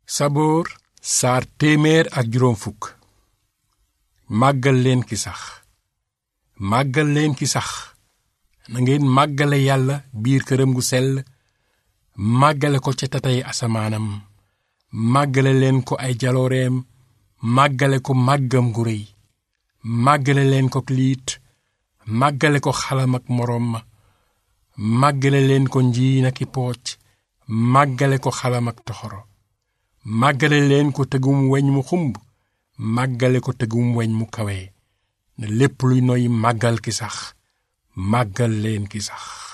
saboor saar téeméer ak juróom fukk màggal leen ki sax màggal leen ki sax na ngeen màggale yàlla biir këram gu sell màggale ko ca tatay asamaanam màggale leen ko ay jalooreem màggale ko màggam gu réy màggale leen ko liit màggale ko xalam ak moroom ma màggale leen ko njiin ak i pooc màggale ko xalam ak toxoro màggale leen ko tëgum weñ mu xumb màggale ko tëgum weñ mu kawe na lépp luy noy màggal ki sax màggal leen ki sax